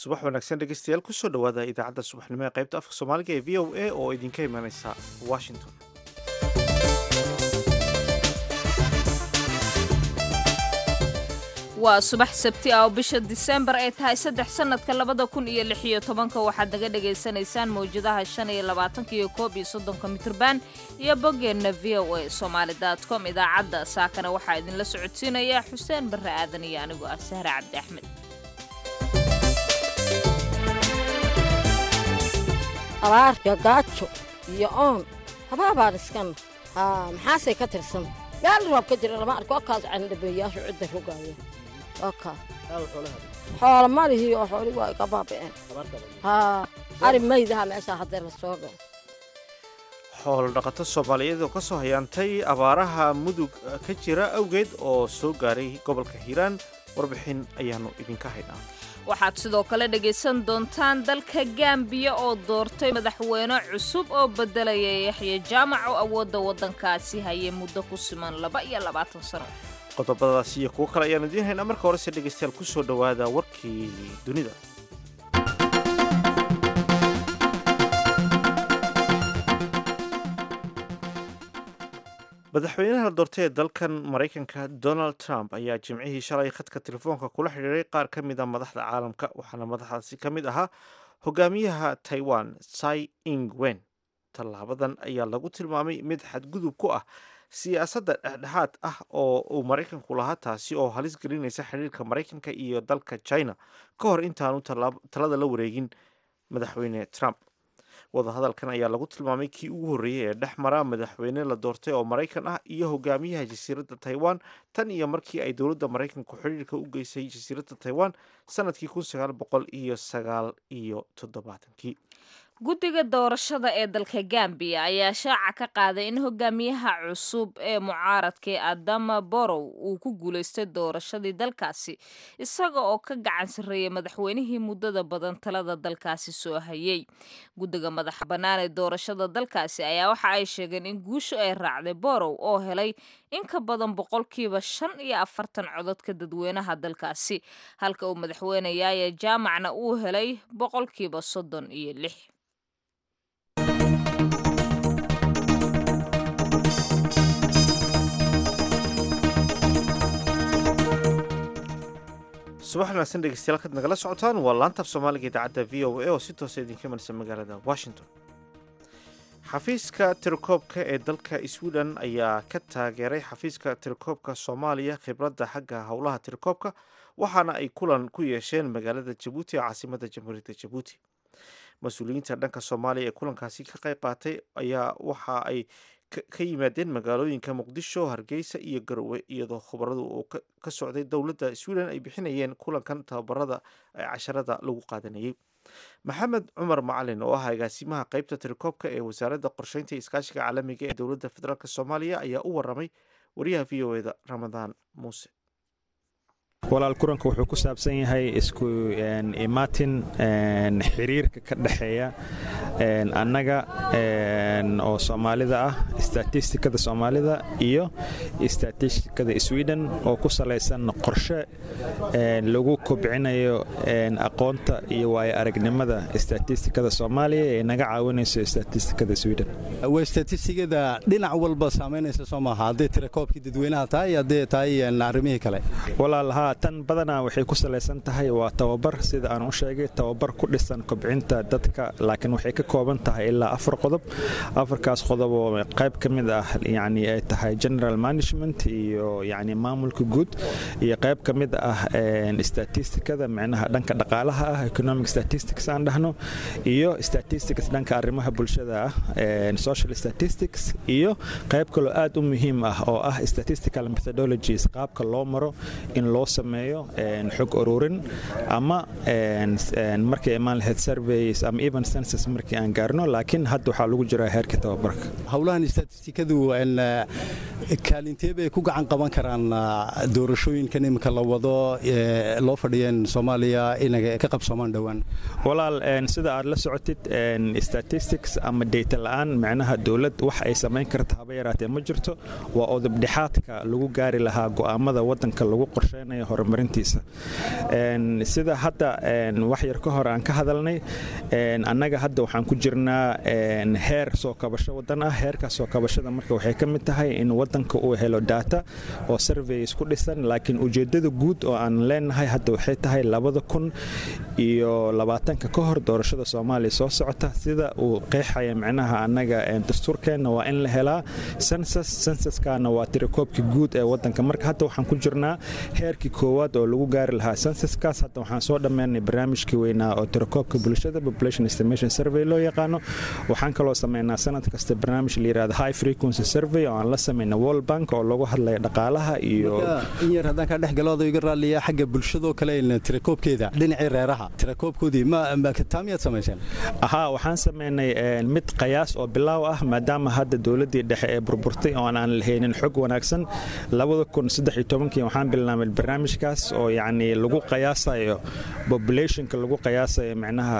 subax wanaagsan dhegeystayaal kusoo dhowaada idaacadda subaxnimo ee qaybta afka soomaaliga ee v o a oo idinka imanaysa washington waa subax sabti ah oo bisha disembar ay tahay saddex sannadka labada kun iyo lix iyo tobanka waxaad naga dhagaysanaysaan mawjadaha shan iyo labaatanka iyo koob iyo soddonka mitrban iyo boggeenna v o a somaali com idaacadda saakana waxaa idinla socodsiinaya xuseen barre aadan iyo anigoo ah sahre cabdi axmed abaarka gaajo iyo oon habaabaan iskan haa maxaasay ka tirsan gaal roob ka jira lama arko okaas candhabeeyaashu cidda rogaaya okaa xoola malihii oo xooli waa iga baaba'een haa ari maydaha meeshaa haddee la soo galo xoolo dhaqato soomaaliyeed oo ka soo hayaantay abaaraha mudug ka jira awgeed oo soo gaaray gobolka hiiraan warbixin ayaannu idinka haynaa waxaad sidoo kale dhegaysan doontaan dalka gambiya oo doortay madaxweyne cusub oo beddelaya yaxya jaamac oo awoodda waddankaasi hayay muddo ku siman laba iyo labaatan sano qodobadaas iyo kuwo kale ayaanu idiin haynaa marka horese dhegaystayaal kusoo dhowaada warkii dunida madaxweynaha la doortay ee dalkan maraykanka donald trump ayaa jimcihii shalay khadka telefoonka kula xidhiiray qaar ka mid a madaxda caalamka waxaana madaxdaasi ka mid ahaa hogaamiyaha taiwan tsai ing wen tallaabadan ayaa lagu tilmaamay mid xadgudub ku ah siyaasadda dhexdhexaad ah oo uu maraykanku lahaa taasi oo halis gelinaysa xidhiirka maraykanka iyo dalka china ka hor intaanu talada la wareegin madaxweyne trump wadahadalkan ayaa lagu tilmaamay kii ugu horreeyey ee dhex mara madaxweyne la doortay oo maraykan ah iyo hogaamiyaha jasiiradda taiwan tan iyo markii ay dowladda maraykanku xidhiirka u geysay jasiiradda taiwan sanadkii kun sagaal boqol iyo sagaal iyo toddobaatankii guddiga doorashada ee dalka gambiya ayaa shaaca ka qaaday in hogaamiyaha cusub ee mucaaradka ee adama borow uu ku guulaystay doorashadii dalkaasi isaga oo ka gacan sarreeyay madaxweynihii muddada badan talada dalkaasi soo hayay guddiga madaxa bannaan ee doorashada dalkaasi ayaa waxa ay sheegeen in guushu ay raacday borow oo helay in ka badan boqolkiiba shan iyo afartan cododka dadweynaha dalkaasi halka uu madaxweyne yaaya jaamacna uu helay boqolkiiba soddon iyo lix subax wanaagsan dhegeystayaal kaad nagala socotaan waa laantaaf soomaaliga idaacadda v o a oo si toosa idinka marisa magaalada washington xafiiska tirakoobka ee dalka sweden ayaa ka taageeray xafiiska tirakoobka soomaaliya khibradda xagga howlaha tirakoobka waxaana ay kulan ku yeesheen magaalada jabuuti ee caasimada jamhuuriyadda jabuuti mas-uuliyiinta dhanka soomaaliya ee kulankaasi ka qayb qaatay ayaa waxa ay ka yimaadeen magaalooyinka muqdisho hargeysa iyo garowe iyadoo khubaradu uu ka socday dowladda sweden ay bixinayeen kulankan tababarada ee casharada lagu qaadanayay maxamed cumar macalin oo ah agaasimaha qeybta tirakoobka ee wasaaradda qorsheynta iyo iskaashiga caalamiga ee dowladda federaalk soomaaliya ayaa u waramay wariyaha v o eda ramadaan muuse walaal kulanka wuxuu ku saabsan yahay isku imaatin xiriirka ka dhexeeya annaga oo soomaalida ah statistikada soomaalida iyo statistikada sweden oo ku salaysan qorshe lagu kobcinayo aqoonta iyo waayo aragnimada statistikada soomaaliya ee naga caawinayso statistikada sweden way statistigada dhinac walba saamaynaysa soo maaha hadday tirakoobkii dadweynaha tahay iyo hadday tahay arrimihii kale walaalahaa tan badanaa waxay ku salaysan tahay waa tababar sida aan u sheegay tababar ku dhisan kobcinta dadka laakiin waxay ka kooban tahay ilaa afar qodob afarkaas qodob oo qayb ka mid ah yani ay tahay general management iyo yani maamulka guud iyo qayb ka mid ah statistikada micnaha dhanka dhaqaalaha ah economic statistics aan dhahno iyo statistics dhanka arrimaha bulshada ah social statistics iyo qayb kaloo aad u muhiim ah oo ah statistical methodologies qaabka loo maro in loo sameeyo xog ururin ama markay imaan lahayd surveys ama even census markii aan gaarno laakiin hadda waxaa lagu jiraa heerka tababarka howlahan statistikadu kaalintee bay ku gacan qaban karaan doorashooyinkan iminka la wado loo fadhiyeen soomaaliya inay ka qabsoomaan dhowaan walaal sida aad la socotid statistics ama dayta la'aan macnaha dowlad wax ay samayn karta haba yaraatee ma jirto waa odobdhexaadka lagu gaari lahaa go'aamada waddanka lagu qorsheynayo horumarintiisa sida hadda wax yar ka hor aan ka hadalnay annaga hadda waxaan ku jirnaa heer soo kabasho waddan ah heerkaas soo kabashada marka waxay ka mid tahay in waddanka uu helo data oo surveys ku dhisan laakiin ujeeddada guud oo aan leenahay hadda waxay tahay labada kun iyo labaatanka ka hor doorashada soomaaliya soo socota sida uu qeexaya micnaha annaga dastuurkeenna waa in la helaa sensas sensaskana waa tirakoobka guud ee waddanka marka hadda waxaan ku jirnaa heerkii koowaad oo lagu gaari lahaa sensaskaas hadda waxaan soo dhammeynay barnaamijkii weynaa oo tirakoobka bulshada population estimation survey loo yaqaano waxaan kaloo sameynaa sanad kasta barnaamij la yirahdo high frequency survey oo aan la sameyna world bank oo lagu hadlaya dhaqaalaha iyo in yar haddaan ka dhex galooda iga raaliya xagga bulshadoo kale tirakoobkeeda dhinacii reeraha tirakoobkoodii taa miyaad samayseen ahaa waxaan sameynay mid qayaas oo bilaaw ah maadaama hadda dowladdii dhexe ee burburtay oo aan lahaynin xog wanaagsan labada kun saddex iyo tobankii waxaan bilaabay barnaamijkaas oo yacni lagu qiyaasayo populationka lagu qiyaasayo micnaha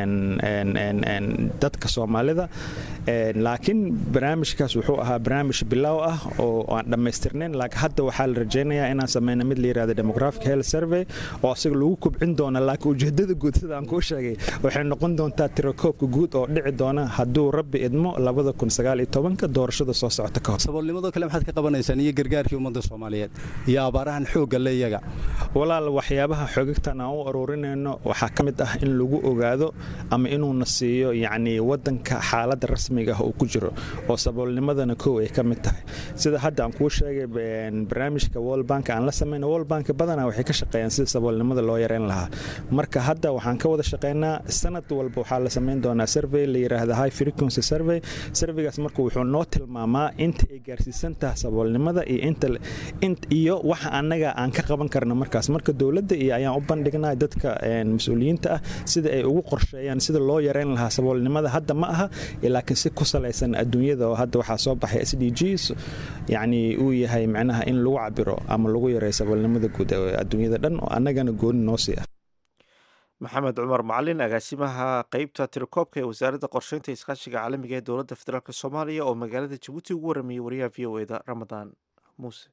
dadka soomaalida laakiin barnaamijkaas wuxuu ahaa barnaamij bilaaw ah oo aan dhammaystirnayn laakiin hadda waxaa la rajaynayaa inaan sameyna mid la yirahdo demographic health survey oo isaga lagu kubcin doona laakiin ujeedada guud sida aan kuu sheegay waxay noqon doontaa tirakoobka guud oo dhici doona hadduu rabbi idmo labada kun sagaal iyo tobanka doorashada soo socota ka hor saboolnimadoo kale maxaad ka qabanaysaan iyo gargaarkii ummadda soomaaliyeed iyo abaarahan xoogga le iyaga walaal waxyaabaha xoogagtan aan u aruurinayno waxaa ka mid ah in lagu ogaado ama inuuna siiyo yacni waddanka xaaladda rasmiga ah uu ku jiro oo saboolnimadana kow ay ka mid tahay sida hadda aan kuu sheegay barnaamijka world bank aan la sameyna world bank badanaa waxay ka shaqeeyaan sida saboolnimada loo yareyn lahaa marka hadda waxaan ka wada shaqeynaa sanad walba waxaa la sameyn doonaa survey la yiraahdo high frequency survey surveygaas marka wuxuu noo tilmaamaa inta ay gaarsiisan tahay saboolnimada iyo inta iyo waxa annaga aan ka qaban karna markaas marka dowladda iyo ayaan u bandhignaa dadka mas-uuliyiinta ah sida ay ugu qorsheeyaan sida loo yareyn lahaa saboolnimada hadda ma aha laakiin si ku salaysan adduunyada oo hadda waxaa soo baxay s d gs yacni uu yahay micnaha in lagu cabiro ama lagu yareeyo saboolnimada guud ee adduunyada dhan oo annagana gooni noo sii ah maxamed cumar macalin agaasimaha qeybta tirakoobka ee wasaaradda qorsheynta iskaashiga caalamiga ee dowladda federaalk soomaaliya oo magaalada jabuuti ugu waramayay wariyaha v o eda ramadaan muuse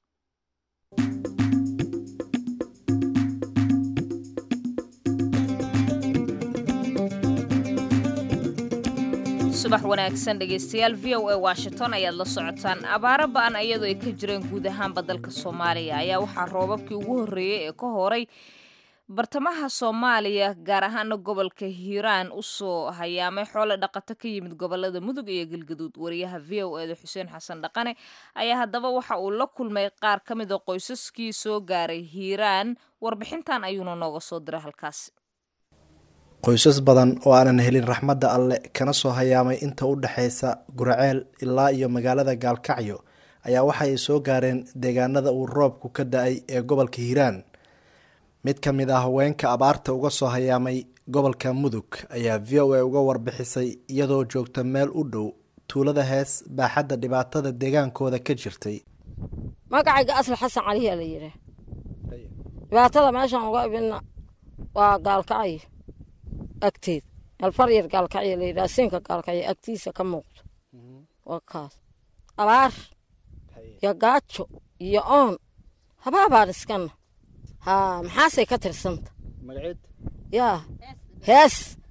subax wanaagsan dhegaystayaal v o a washington ayaad la socotaan abaaro ba'an ayadoo ay ka jireen guud ahaanba dalka soomaaliya ayaa waxaa roobabkii ugu horreeyey ee ka horay bartamaha soomaaliya gaar ahaana gobolka hiiraan u soo hayaamay xoolo dhaqato ka yimid gobolada mudug iyo galgaduud wariyaha v o eda xuseen xasan dhaqane ayaa haddaba waxa uu la kulmay qaar ka mid a qoysaskii soo gaaray hiiraan warbixintan ayuuna nooga soo diray halkaasi qoysas badan oo aanan helin raxmadda alle kana soo hayaamay inta u dhexaysa guraceel ilaa iyo magaalada gaalkacyo ayaa waxa ay soo gaareen deegaanada uu roobku ka da-ay ee gobolka hiiraan mid ka mid ah haweenka abaarta uga soo hayaamay gobolka mudug ayaa v o a uga warbixisay iyadoo joogta meel u dhow tuulada hees baaxadda dhibaatada deegaankooda ka jirtay magacayga asal xasan caliyaa la yidhaah dhibaatada meeshaan uga ibina waa gaalkacyo agteed alfaryar gaalkacyo la yidhaha siinka gaalkacyo agtiisa ka muuqdo waa kaas abaar iyo gaajo iyo oon habaabaan iskana haa maxaasay ka tirsanta yaa hees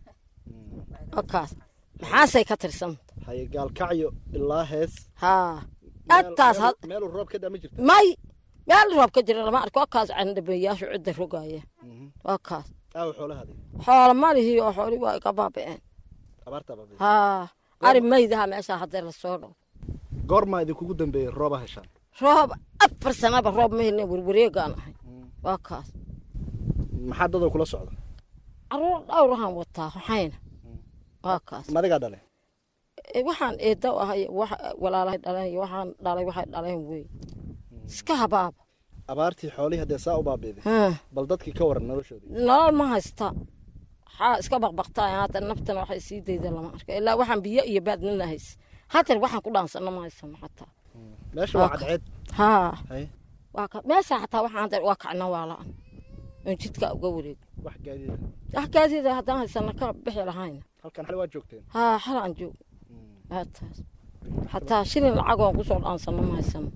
waa kaas maxaasay ka tirsanta haye gaalkacyo ilaa hees haa agtaas meeluu roob ka dama jirto may meel roob ka jira lama arko waa kaas candhabeeyaashu cidda rogaaya waa kaas aaw xoolahaadi xoolo malihii oo xooli waa iga baaba'een abaartaa baa haa ari maydaha meeshaa haddee lasoo dhow goormaa idinkugu dambeeyey rooba heshaan roob afar sanaba roob ma helna werwareegaan ahay waa kaas maxaa dadoo kula socda caruur dhowrahan wataa waxayna waa kaas madigaa dhale waxaan eedda u ahay walaalahay dhaleen iyo waxaan dhalay waxay dhaleen wey iska habaaba abaartii xoolihii haddee saa u baabiiday bal dadkii ka waran noloshoodii nolol ma haysta waxaa iska baqbaqtaa hadda naftana waxay sii dayda lama arko ilaa waxaan biyo iyo baadnina hays hadeer waxaan ku dhaansana ma haysano xataa meesha waa cadceed haa Haye. waa ka meesha xataa waxaan dar waa kacna waa la-an oon jidka uga wareeg wax gaadiida wax gaadiida haddaan haysana ka bixi lahayna halkan xali waa joogteen haa xal aan joog aataas xataa shilin lacag oon kusoo dhaansano ma haysano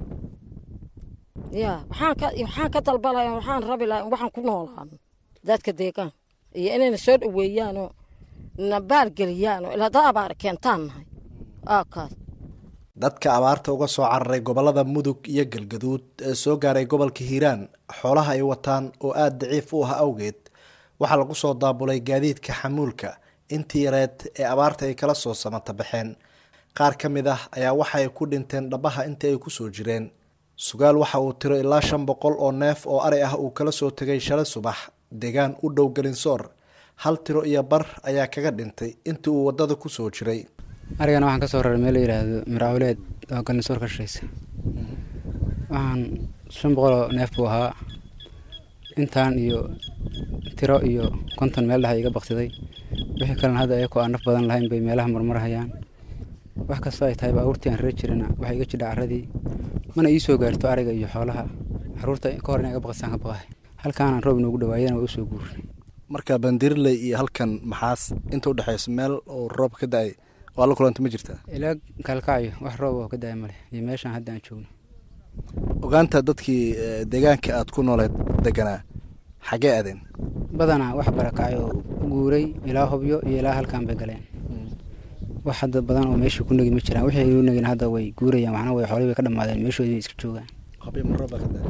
ya waxaan ka waxaan ka dalbalaya waxaan rabi lahaa in waxaan ku noolaano dadka deegaan iyo inayna soo dhaweeyaan oo na baargeliyaan oo ilaa dad abaar keentaan nahay aa kaas dadka abaarta uga soo cararay gobolada mudug iyo galgaduud ee soo gaaray gobolka hiiraan xoolaha ay wataan oo aada daciif u ah awgeed waxaa lagu soo daabulay gaadiidka xamuulka intii yareed ee abaarta ay kala soo samata baxeen qaar ka mid ah ayaa waxa ay ku dhinteen dhabaha intii ay kusoo jireen sugaal waxa uu tiro ilaa shan boqol oo neef oo ari ah uu kala soo tegay shalay subax deegaan u dhow gelinsoor hal tiro iyo bar ayaa kaga dhintay intii uu waddada kusoo jiray arigana waxaan ka soo raray meel la yidhaahdo miraawleed oo galnisoor ka shaqeysa waxaan shan boqoloo neef buu ahaa intaan iyo tiro iyo konton meel dhexa iga baktiday wixii kalena hadda ayakoo aan naf badan lahayn bay meelaha marmarhayaan wax kastoo ay tahay baabuurtii aan ree jirina waxay iga jidha carradii mana ii soo gaarto ariga iyo xoolaha caruurta ka hor inay iga baqisaan ka baqahay halkaanaan roob noogu dhawaayana waa u soo guurinay marka bandirley iyo halkan maxaas inta udhexeysa meel uu roob ka da-ay waa la kulanta ma jirtaa ilaa kalkacyo wax roob oo ka da-ay male iyo meeshaan hadda aan joogno ogaanta dadkii eh, deegaanka aada ku nooleed deganaa xagee aadeen badanaa wax barakacay oo u guuray ilaa hobyo iyo ilaa halkaan bay galeen wax hadda badan oo meeshii ku negi ma jiraan wixii u negin hadda way guurayaan waxna way xoolihii bay ka dhammaadeen meeshoodii bay iska joogaan hobyo ma roob baa ka da-ay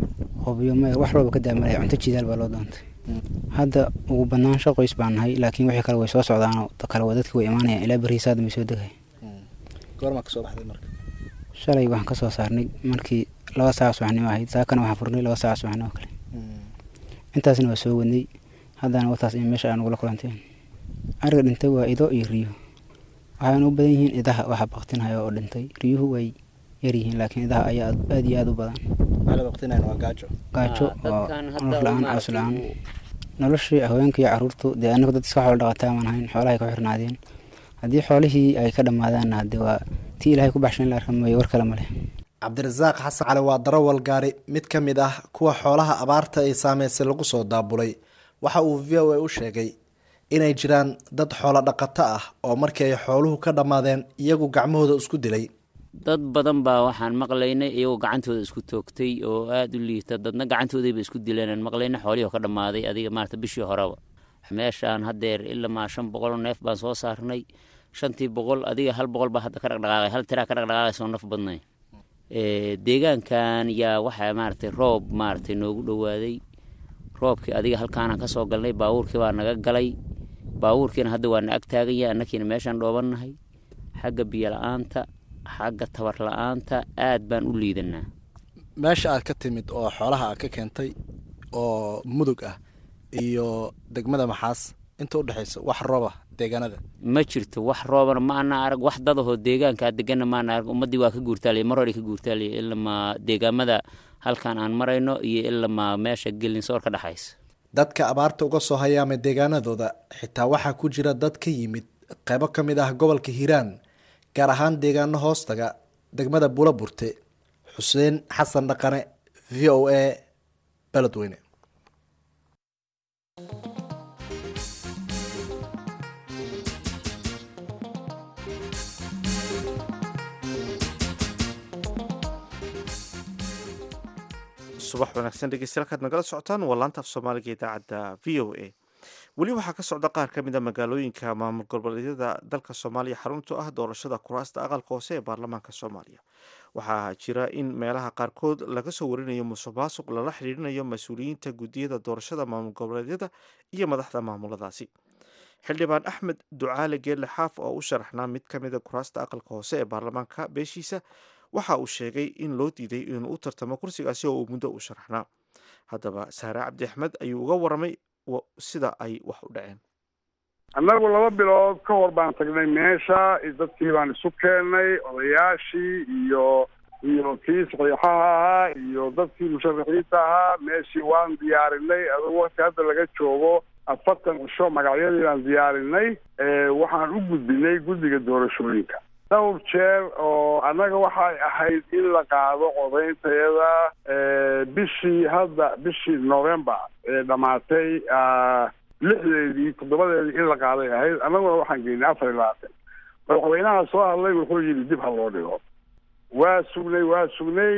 hobyo ma wax rooba ka daamale cunto jidaal baa loo doontay hadda ugu badnaansho qoys baan nahay laakiin wixii kale way soo socdaanoo kale waa dadki way imaanayaan ilaa berihiisa hadda may soo degay goormaa kasoo baxday marka shalay waxaan ka soo saarnay markii laba saac subaxnimo ahayd saakana waxaan furnay laba saac subaxnimo kale intaasna waa soo wadnay haddana wataas in meesha aan ugula kulanteen ariga dhintay waa ido iyo riyo waxayna u badan yihiin idaha waxa baktinhaya oo dhintay riyuhu way yar yihiin laakiin idaha ayaa aad aad iyo aad u badan waxaa la waqtinayn waa gaajo gaajo Ah, oo dadkan hadda nolof la-aan maaragtay caws la-aan uu- noloshii haweenka iyo caruurtu dee anagu dad iska xoolo dhaqataa maan hayn xoolahay ku xirnaadeen haddii xoolihii ay ka dhammaadaanna hadde waa tii ilaahay ku baxshan in la arka mooye war kale ma leh cabdirasaaq xasan cali waa darawal gaari mid ka mid ah kuwa xoolaha abaarta ay saameysay lagu soo daabulay waxa uu v o a u sheegay inay jiraan dad xoolo dhaqato ah oo markii ay xooluhu ka dhammaadeen iyagu gacmahooda isku dilay dad badan baa waxaan maqlaynay iyagoo gacantooda isku toogtay oo aada u liita dadna gacantoodayba isku dileen aan maqlaynay xoolihii oo ka dhammaaday adiga maarata bishii horeba meeshaan haddeer ilamaa shan boqoloo neef baan soo saarnay shantii boqol adiga hal boqol baa hadda ka dhaqdhaqaaqay hal tiraa ka dhaqdhaqaaqay soo naf badnay Eh, deegaankan yaa waxaa maaragtay roob maaragtay noogu dhowaaday roobkii adiga halkaanaan ka soo galnay baabuurkii baa naga galay baabuurkiina hadda waa na ag taaganya annakiina meeshaan dhoobannahay xagga biyo la-aanta xagga tabar la-aanta aad baan u liidanaa meesha aad ka timid oo xoolaha aad ka keentay oo mudug ah iyo degmada maxaas inta udhexeysa wax rooba deegaanada ma jirto wax roobana ma ana arag wax dadahoo deegaankaa degana maana arag ummaddii waa ka guurtaaliya mar hore ka guurtaaliya ilamaa deegaamada halkan aan marayno iyo ilamaa meesha gelinsoor ka dhexaysa dadka abaarta uga soo hayaamay deegaanadooda xitaa waxaa ku jira dad ka yimid qeybo ka mid ah gobolka hiiraan gaar ahaan deegaano hoostaga degmada buula burte xuseen xasan dhaqane v o a beledweyne subax wanaagsan dhegeystayaal kaad nagala socotaan waa laanta af soomaaliga idaacadda v o a weli waxaa ka socda qaar ka mid a magaalooyinka maamul goboleedyada dalka soomaaliya xaruntu ah doorashada kuraasta aqalka hoose ee baarlamaanka soomaaliya waxaa jira in meelaha qaarkood laga soo warinayo musuq maasuq lala xidhiirinayo mas-uuliyiinta guddiyada doorashada maamul goboleedyada iyo madaxda maamuladaasi xildhibaan axmed ducaale geelle xaaf oo u sharaxnaa mid ka mida kuraasta aqalka hoose ee baarlamaanka beeshiisa waxa uu sheegay in loo diiday inuu u tartamo kursigaasi oo uu muddo u sharaxnaa haddaba saare cabdi axmed ayuu uga waramay wa- sida ay wax u dhaceen annagu laba bilood ka hor baan tagnay meesha dadkii baan isu keennay odayaashii iyo iyo kii saxiixaha ahaa iyo dadkii musharaxiinta ahaa meeshii waan diyaarinay adoo waqti hadda laga joogo afartan cisho magacyadii baan diyaarinay waxaan u gudbinay guddiga doorashooyinka dhowr jeer oo annaga waxay ahayd in la qaado codayntayada bishii hadda bishii november ee dhamaatay lixdeedii toddobadeedii in la qaaday ahayd annaguna waxaan geynay afar iyo labaatan madaxweynaha soo hadlay wuxuu yidhi dib ha loo dhigo waa sugnay waa sugnay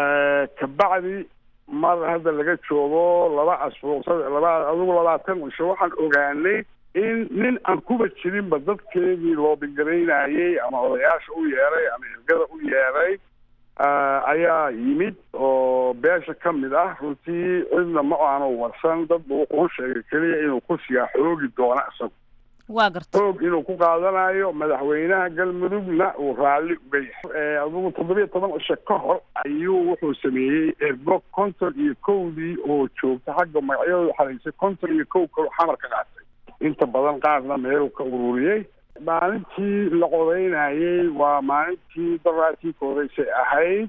kabacdi mar hadda laga joogo laba asbuuc laba adigu labaatan cisho waxaan ogaanay in nin aan kuba jirinba dadkeedii loobingaraynayay ama odayaasha u yeeray ama ergada u yeeray ayaa yimid oo beesha ka mid ah runtii cidna ma aanu warsan dadba wuxuu sheegay keliya inuu kursigaa xoogi doono isagu waa garta xoog inuu ku qaadanayo madaxweynaha galmudugna uu raalli uga yahay adigu toddobiyo toban cisho ka hor ayuu wuxuu sameeyey ergo konton iyo kowdii oo joogta xagga magacyadooda xaraysay konton iyo kow kalo xamar ka qaatay inta badan qaarna meeluu ka ururiyey maalintii la codaynayey waa maalintii daraatii koodaysay ahayd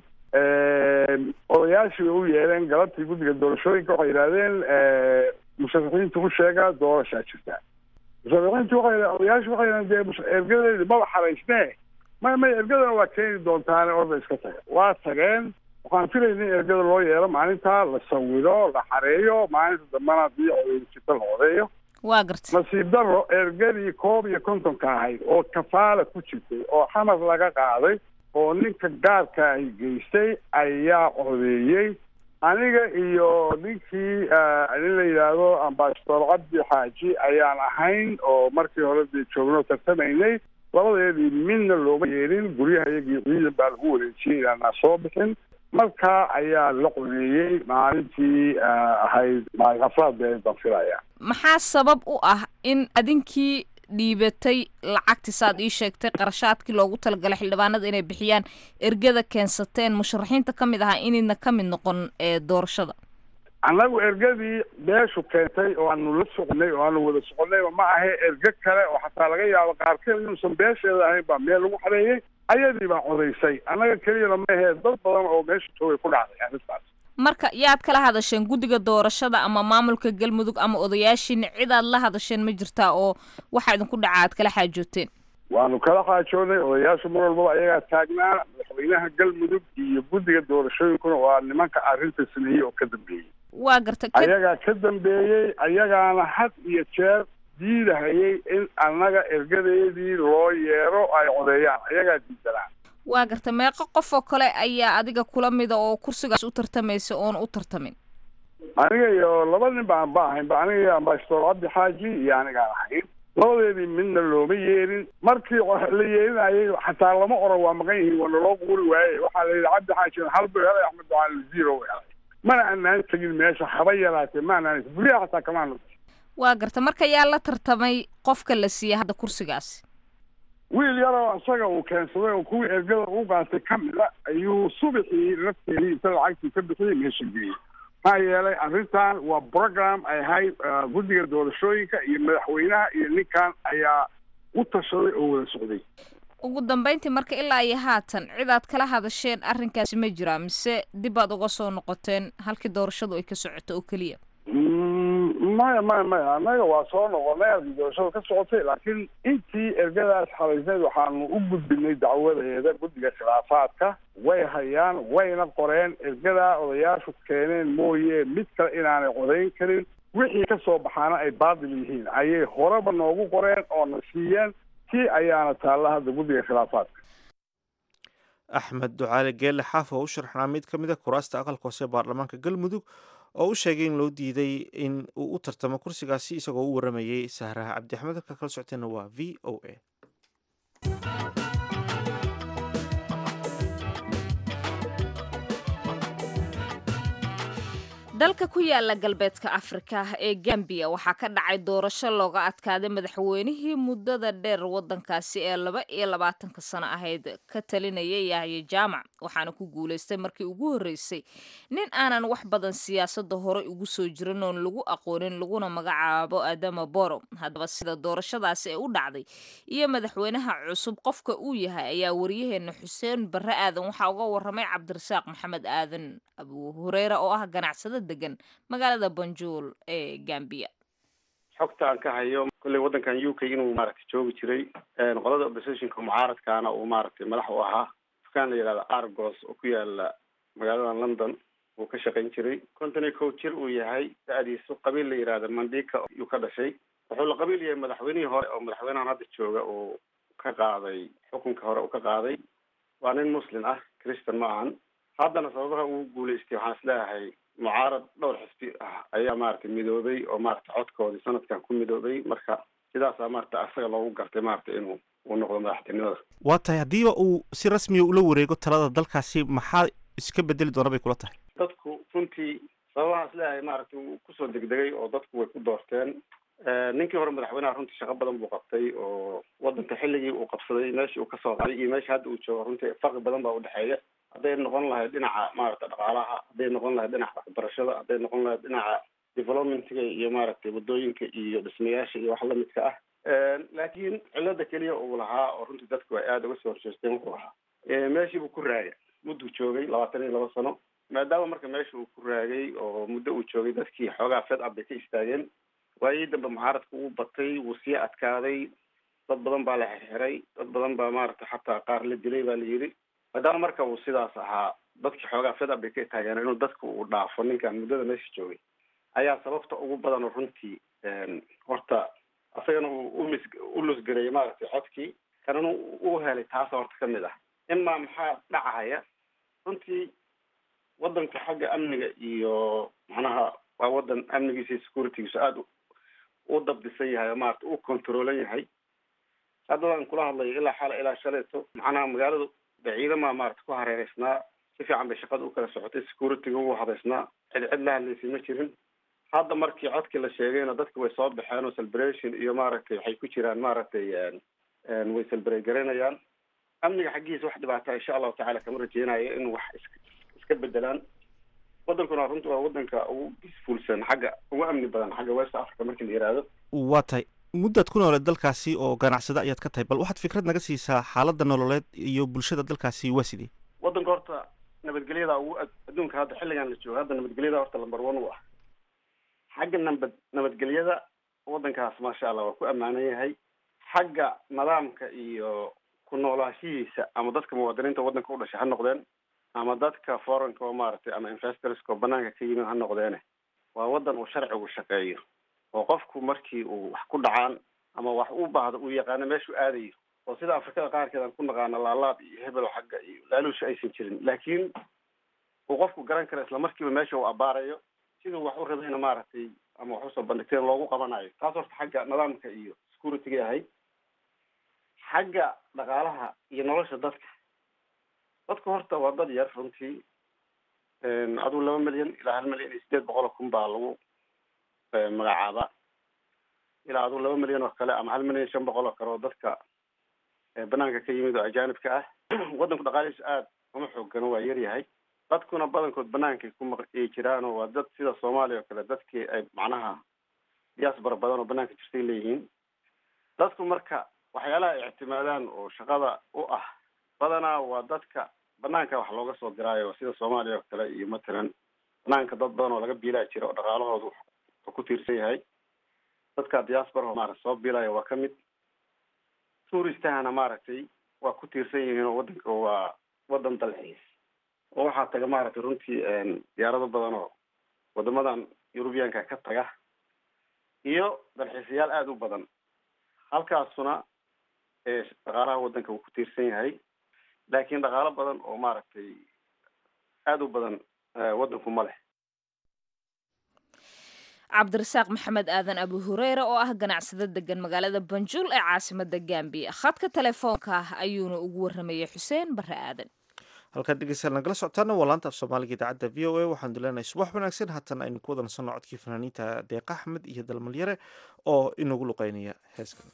odayaashii bay u yeeleen galabtii guddiga doorashooyinka waxay yidhahdeen musharaxiinta u sheega doorashaa jirta musharaxiintu waxay odayaashu waxay yidhahdeen dee ergadeedi maba xaraysnee may may ergadana waa keeni doontaane orda iska taga waa tageen waxaan filayna in ergada loo yeelo maalintaa la sawiro la xareeyo maalinta dambana haddii codaynjirta la codeeyo waa garta nasiib daro ergadii koob iyo kontonka ahayd oo kafaala ku jirtay oo xamar laga qaaday oo ninka gaarka ay geystay ayaa codeeyey aniga iyo ninkii nin la yidhaahdo ambasador cabdi xaaji ayaan ahayn oo markii hore dee joogno tartamaynay labadeedii midna looma yeelin guryaha iyagii ciidan baa lagu wareejiyey inaanaa soo bixin markaa ayaa la codeeyey maalintii ahayd maalin afraad bee baan filaya maxaa sabab u ah in adinkii dhiibatay lacagti saad ii sheegtay qarashaadkii loogu talagalay xildhibaanada inay bixiyaan ergada keensateen musharaxiinta ka mid ahaa inayna ka mid noqon ee doorashada annagu ergadii beeshu keentay oo aanu la soconay oo aanu wada soconayba ma ahe erge kale oo xataa laga yaabo qaarkeed inuusan beesheeda ahayn baa meel lagu xareeyey ayadii baa codaysay annaga keliyana ma ahee dad badan oo meesha joogay ku dhacday arrintaas marka yaad kala hadasheen guddiga doorashada ama maamulka galmudug ama odayaashiina cidaad la hadasheen ma jirtaa oo waxaa idinku dhaca aad kala xaajooteen waanu kala xaajoonay odayaashu mar walbaba ayagaa taagnaa madaxweynaha galmudug iyo guddiga doorashooyinkuna waa nimanka arrinta sameeyey oo ka dambeeyey waa garta ayagaa ka dambeeyey ayagaana had iyo jeer diidahayay in annaga ergadeedii loo yeero ay codeeyaan ayagaa diidanaa waa garta meeqo qof oo kale ayaa adiga kula mida oo kursigaas u tartamaysa oon u tartamin aniga iyo laba nin baan ba ahayn ba aniga iyo ambasador cabdi xaaji iyo anigaan ahayn labadeedii midna looma yeerin markii la yeerinayay xataa lama oran waa maqan yihiin waa naloo quuri waaye waxaa la yidhi cabdi xaaji hal buu helay axmed ducaali zero helay mana anaan tegin meesha haba yaraatee ma anaan guryaha xataa kamaanu waa garta marka yaa la tartamay qofka la siiyey hadda kursigaasi wiil yaroo isaga uu keensaday oo kuwii ergada u qaatay ka mida ayuu subaxii lafteedii inta lacagtii ka bixiyay meesha geeyey maxaa yeelay arrintan waa program ay ahayd guddiga doorashooyinka iyo madaxweynaha iyo ninkan ayaa u tashaday oo wada socday ugu dambeyntii marka ilaa iyo haatan cidaad kala hadasheen arrinkaasi ma jiraa mise dib aad uga soo noqoteen halkii doorashadu ay ka socoto oo keliya maya maya maya annaga waa soo noqonay halkii doorashada ka socotay laakiin intii ergadaas xalaysneyd waxaanu u gudbinay dacwadeeda guddiga khilaafaadka way hayaan wayna qoreen ergadaa odayaashu keeneen mooye mid kale inaanay codayn karin wixii ka soo baxaana ay baadil yihiin ayay horeba noogu qoreen oo na siiyeen tii ayaana taalla hadda guddiga khilaafaadka axmed ducaale geelle xaaf oo u sharaxnaa mid ka mid a kuraasta aqalka hoose baarlamaanka galmudug oo u sheegay in loo diiday in uu u tartamo kursigaasi isagoo u waramayey sahraha cabdi axmed halka kala socoteenna waa v o a dalka ku yaala galbeedka afrika ee gambiya waxaa ka dhacay doorasho looga adkaaday madaxweynihii muddada dheer wadankaasi ee laba iyo labaatanka sano ahayd ka talinaya yahya jaamac waxaana ku guulaystay markii ugu horreysay nin aanan wax badan siyaasadda horey ugu soo jirin oon lagu aqoonin laguna magacaabo adama boro haddaba sida doorashadaasi ay u dhacday iyo madaxweynaha cusub qofka uu yahay ayaa waryaheena xuseen barre aadan waxaa uga waramay cabdirasaaq maxamed aadan abu hureyre oo ah ganacsada degan magaalada banjuul ee gambiya xogtaan ka hayo kolley waddankan u k inuu maaragtay joogi jiray qolada oppositionka mucaaradkaana uu maaragtay madax u ahaa dukaan la yihahda argos oo ku yaala magaalada london uu ka shaqayn jiray konton iyo kow jir uu yahay da-diisu qabiil la yihahda mandika yuu ka dhashay wuxuu la qabiil yahay madaxweynihii hore oo madaxweynahan hadda jooga uu ka qaaday xukunka hore uu ka qaaday waa nin muslim ah christian ma ahan haddana sababaha uu guulaystay waxaan isleeyahay mucaarad dhowr xisbi ah ayaa maaragtay midoobay oo maaragtay codkoodii sanadkan ku midoobay marka sidaasaa maaragtay asaga loogu gartay maaragtay inuu uu noqdo madaxtinimada waa tahay haddiiba uu si rasmiya ula wareego talada dalkaasi maxaa iska bedeli doona bay kula tahay dadku runtii sababaha isleeyahay maaragtay uu kusoo degdegay oo dadku way ku doorteen ninkii hore madaxweynaha runtii shaqo badan buu qabtay oo wadanka xilligii uu qabsaday meeshii uu kasoo qaday iyo meesha hadda uu joogo runtii farqi badan baa udhexeeya hadday noqon lahayd dhinaca maaragtay dhaqaalaha hadday noqon lahayd dhinaca waxbarashada hadday noqon lahayd dhinaca developmentga iyo maaragtay wadooyinka iyo dhismayaasha iyo wax lamidka ah laakiin cilada keliya uu lahaa oo runtii dadku ay aada uga soo horjeesteen wuxuu ahaa meeshii buu ku raagay mudduu joogay labaatan iyo laba sano maadaama marka meesha uu ku raagay oo muddo uu joogay dadkii xoogaa fed up bay ka istaageen waayii dambe mucaaradka uu batay wuu sii adkaaday dad badan baa la xirxiray dad badan baa maaragtay xataa qaar la dilay baa la yidhi maadaama marka uu sidaas ahaa dadkii xoogaa fed up bay ka taageen inuu dadka uu dhaafo ninkan muddada meesha joogay ayaa sababta ugu badan oo runtii horta asagana uu umis u lusgareeyey maaragtay codkii kanana u helay taasa horta kamid ah imaa maxaa dhacahaya runtii wadanku xagga amniga iyo macnaha waa wadan amnigiisa iyo securitygiisu aada u dabdisan yahay oo maarata u controlan yahay haddadaan kula hadlayo ilaa xala ilaa shaleeto macnaha magaaladu de ciidama maarata ku hareereysnaa si fiican bay shaqada u kala socotay securityga ugu habeysnaa cid cid la hadlaysay ma jirin hadda markii codkii la sheegayna dadka way soo baxeen oo celebration iyo maaragtay waxay ku jiraan maaragtay way celebrate garanayaan amniga xaggiisa wax dhibaata insha allahu tacala kama rajeynayo in wax is iska bedelaan wadankuna runta waa wadanka ugu peacefulsan xagga ugu amni badan xagga west africa markii la yihahdo waa tahay muddaad ku nooleed dalkaasi oo ganacsada ayaad ka tahay bal waxaad fikrad naga siisaa xaaladda nololeed iyo bulshada dalkaasi waa sidee wadanka horta nabadgelyada ugu adduunka hadda xilligan la joogo hadda nabadgelyada horta lamber one u ah xagga nabad nabadgelyada wadankaas maasha allah waa ku ammaanan yahay xagga nidaamka iyo ku noolaashihiisa ama dadka muwaadiniinta wadanka u dhashay ha noqdeen ama dadka foreign-ka oo maaragtay ama investorska oo banaanka ka yimid ha noqdeene waa wadan uu sharcigu shaqeeyo oo qofku markii uu wax ku dhacaan ama wax u baahdo uu yaqaano meeshuu aadayo oo sida afrikada qaarkeed aan ku naqaano laalaab iyo hebel xagga iyo laaluusha aysan jirin laakiin uu qofku garan karo isla markiiba meesha uu abaarayo siduu wax u rabayna maaragtay ama wax usoo bandhigteen loogu qabanayo taas horta xagga nidaamka iyo security-ga yahay xagga dhaqaalaha iyo nolosha dadka dadku horta waa dad yar runtii aduu laba milyan ilaa hal milyan iyo sideed boqol oo kun baa lagu magacaaba ilaa aduu laba milyan oo kale ama hal milyan iyo shan boqol oo kale oo dadka banaanka ka yimid oo ajaanibka ah wadanku dhaqaalihiisu aada uma xoogano waa yar yahay dadkuna badankood banaankay ku maqi jiraan oo waa dad sida soomaaliya oo kale dadkii ay macnaha diaspora badan oo banaanka jirtay leeyihiin dadku marka waxyaalaha ay ictimaadaan oo shaqada u ah badanaa waa dadka banaanka wax looga soo diraayo sida soomaaliya oo kale iyo matalan banaanka dad badan oo laga biilaa jira oo dhaqaalahoodu oo ku tiirsan yahay dadka diaspora maarata soo biilaya waa kamid touristahana maaragtay waa ku tiirsan yihiin oo wadanka waa wadan dalxiis oo waxaa taga maaragtay runtii diyaarado badan oo wadamadan eurubiyanka ka taga iyo dalxiisayaal aada u badan halkaasuna dhaqaalaha wadanka wuu ku tiirsan yahay laakiin dhaqaalo badan oo maaragtay aada u badan wadanku ma leh cabdirasaaq maxamed aadan abu hureyre oo ah ganacsado degan magaalada banjul ee caasimada gambiya khadka telefoonka ayuuna ugu waramayay xuseen bare aadan halkaad dhegeystayaal nagala socotaana waa laanta af soomaaliga idaacadda v o a waxaan dileenahay subax wanaagsan haatan aynu ku wada nasanno codkii fanaaniinta deeqa axmed iyo dalmalyare oo inagu luqeynaya heeskan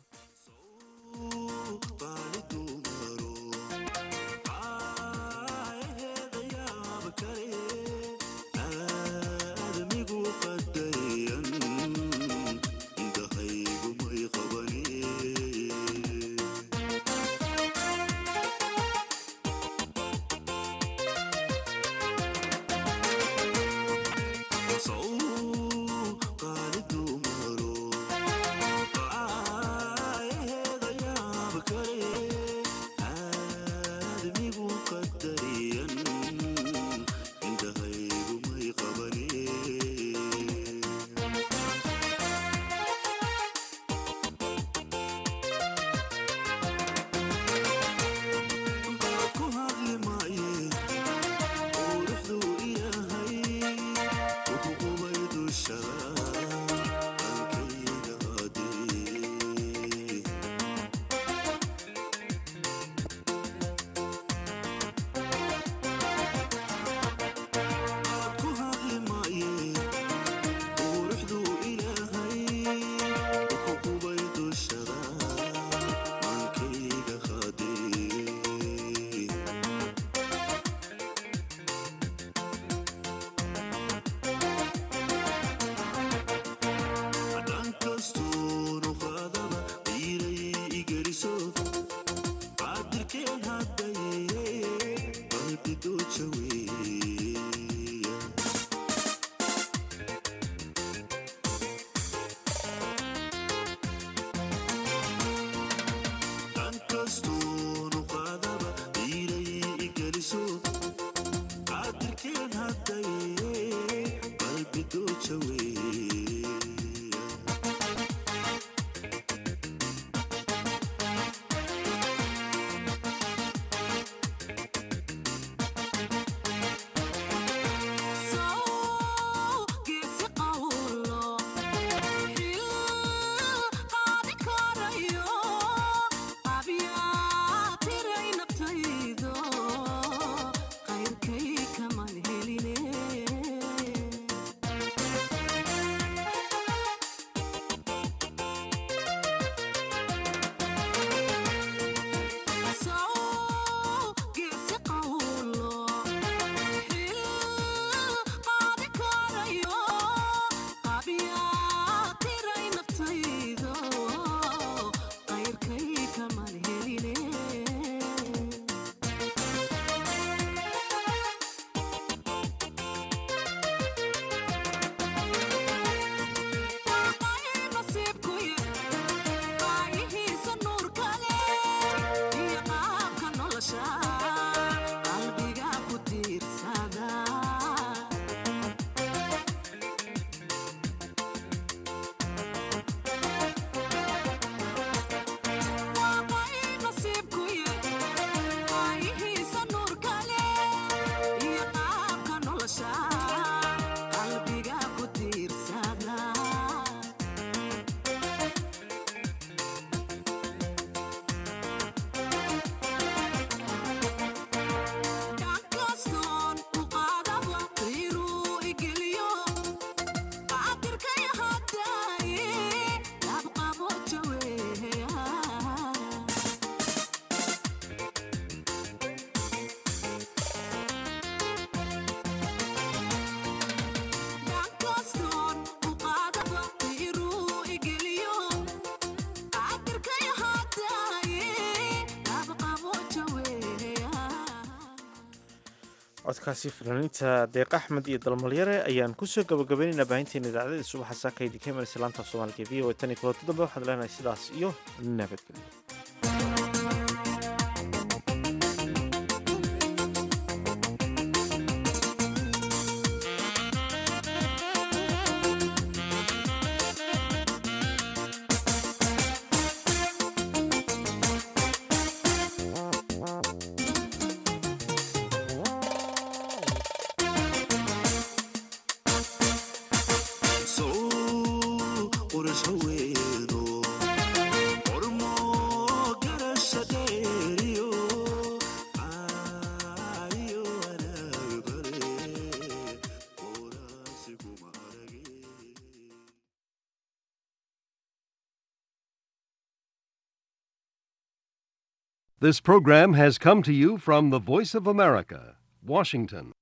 قالت له مرو codkaasi fanaaniinta deeq axmed iyo dalmalyare ayaan kusoo gabagabaynaynaa baahinteena idaacadada subaxa saaka idinka imanaysa laanta af soomaaliga v o tan iyo kulanti dambe waxaad leenahay sidaas iyo nabadgelyo This program has come to you from the Voice of America, Washington.